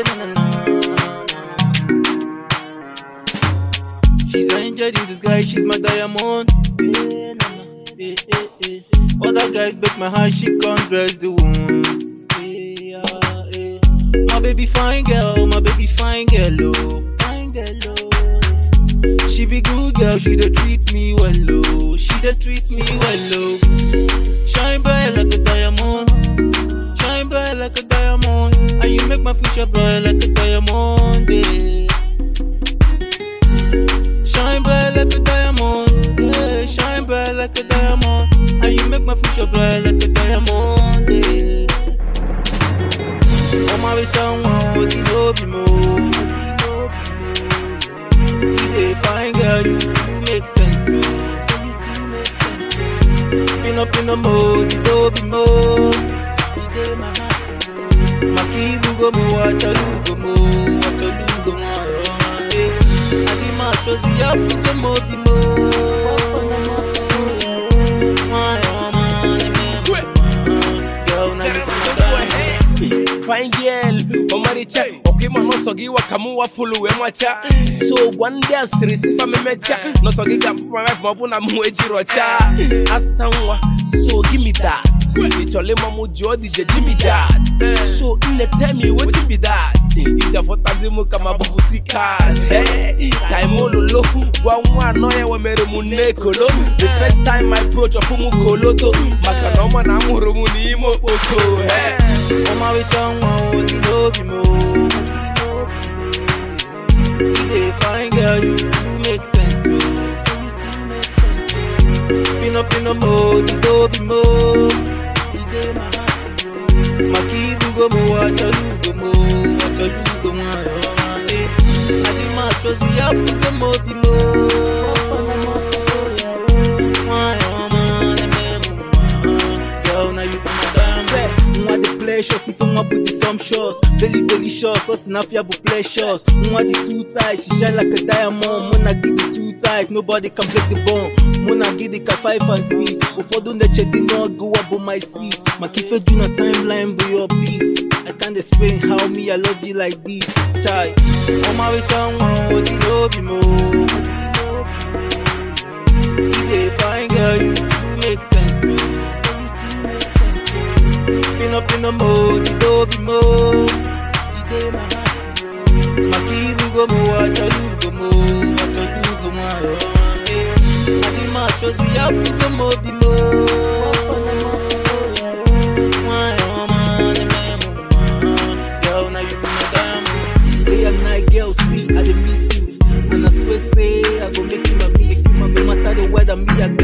Yeah, na, na, na, na. She's an angel in disguise, she's my diamond. Yeah, na, na. Eh, eh, eh. Other guys break my heart, she can't dress the wound. Yeah, eh. My baby fine girl, my baby fine girl, oh. Fine girl, oh. She be good girl, she dey treat me well, oh. She dey treat me well, oh. Shine bright like a diamond. Shine bright like a diamond. And you make my future bright like a diamond, yeah. Shine bright like a diamond, yeah. Shine bright like a diamond. And you make my future bright like a diamond, yeah. On my return, what you know be more. You dey fine girl, you too make sense, oh. You too make sense, oh. Been up in the mode, you don't be more. You dey my heart, oh. Makibu go mo, wachalu go mo, wachalu go mo, oh, eh. Adi machozi Africa mo be mo. My, oh, man, eh, Quick. man. Girl, now you put my diamond. fine girl omaricha okima nosogi wakamuwa fulu wemwacha so gwande asirisifa memecha nosogi gampumamef mabuna muejirocha asanwa so give me that icholima mujo dj jimmy jat so nne tell me wetin be that ijafotazimu kama bubusikas taimololo gwa nwa anọ ya wemere mu nekolo the first time i approach ọfụmụ koloto maka na ọma na amụrụ m n'ime okpoko hey. On my return, what you know be more. You dey fine girl, you too make sense, oh. You too make sense, oh. Been up in the mode, you don't be more. You dey my heart, oh. Makibu go mo, wachalu go mo, wachalu go mo, oh, eh. Adi machozi Africa mo be more. My, oh, man, eh, man, Girl, now you be my diamond. Say, Mwa the pleasures, if I'm with the some shows. Very delicious, us enough yabu pleasures. Mwa the too tight, she shine like a diamond. Muna get the too tight, nobody can break the bone. Muna get the ka five and six. Ufodu neche di no go up on my seats. Makife do na timeline with your peace. I can't explain how me I love you like this. Chai, On my return, what you know be more. You dey fine girl, you too make sense, oh. You too make sense, oh. Been up in the mode, you don't be more. You dey my heart, oh. Makibu go mo, wachalu go mo, wachalu go mo, oh, eh. Adi machozi Africa mo be more. My, oh, man, eh, man, girl, now you be my diamond. day and night, girl, see, I dey miss you. And I swear, say, I go make you my miss. No matter the weather, me, I